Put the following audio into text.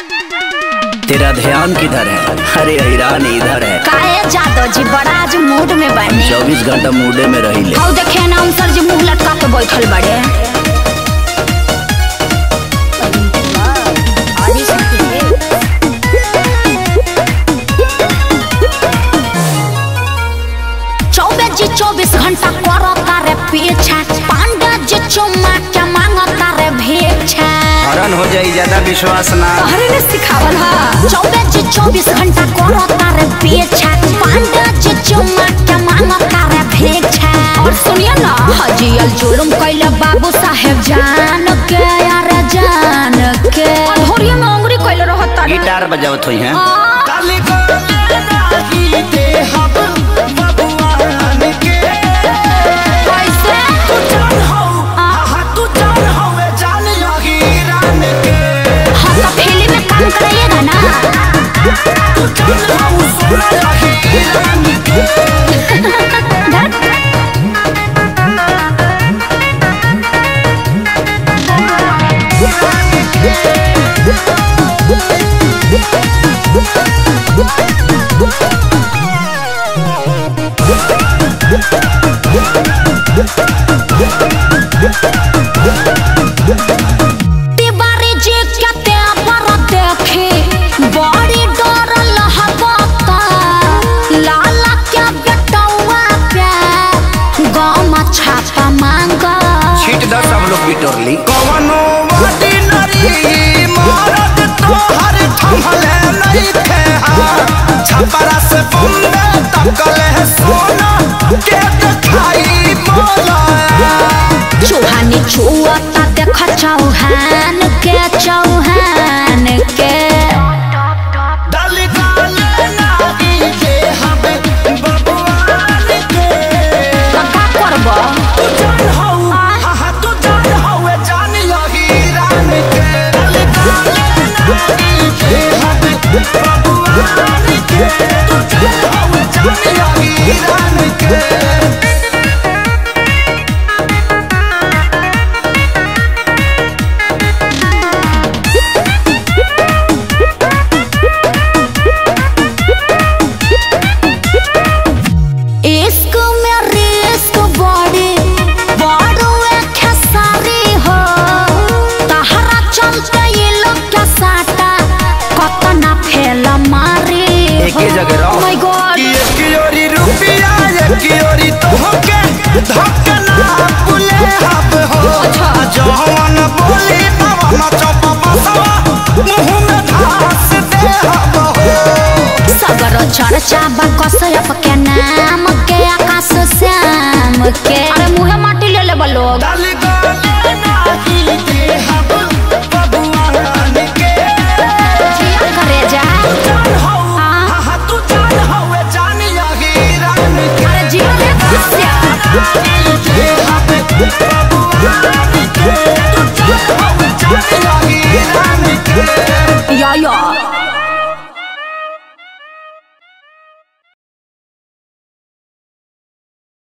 तेरा ध्यान किधर है अरे ईरान इधर है काहे जादव जी बड़ा आज मूड में बने चौबीस घंटा मूडे में रही ले हौ देखे ना सर जी मुंह लटका के बैठल बड़े चौबीस जी चौबीस घंटा करता रे पीछा पांडा जी चुम्मा के मांगता रे भेक्षा हरण हो जाई ज्यादा विश्वास ना तोहरे ने सिखावल हा चौबीस जी चौबीस घंटा करता रे पीछा पांडा जी चुम्मा के मांगता रे भेक्षा और सुनिए ना हजियल जुलुम कैले बाबू साहेब जान के यार जान के धोरिया में अंगुरी कैले रहता रे गिटार बजावत हुई हैं आ, कैसे हम तो फिल्म में काम कराइएगा ना धत। तिवारी जी केते पर देखे बड़ी डर लहबता लाला के बेटौआ पे गाँव में छापा मांगा छीट दस सब लोग बिटोरली कवनो वादी नरी मरद तोहर थमले नहीं थे छपरा से बम्बे तकले सोना के दिखाई मोला चूहानी छुआता देख चौहान के चौहान के डल गाले नागी के हमें बबुआन के तो का करबो तू जान हो हा तू जान हो जान लगी रान के डल गाले नागी के हमें बबुआन के तू जान हो जान लगी रान के इश्क में रिस्क बड़ी बड़ुए खेसारी हो तहरा चलते ये लोग के साटा कतना फेल मारी एके जगह रहो। माय गॉड कि एक योरी रुपया एक योरी तोहके धक्कना पुले हब हो जवन बोली पवन चौप बसवा मुँह में घास दे हब हो सगर चर्चा बा कसयप के नाम के आकाश श्याम के अरे मुहे माटी ले ले लोग डाल गले नाही दे हब बबुआन के जिया करे जा जान हो हाँ। हा हा तू जान हो जान यही रान के अरे जिया रे कस्या दे हब बबुआन के तू जान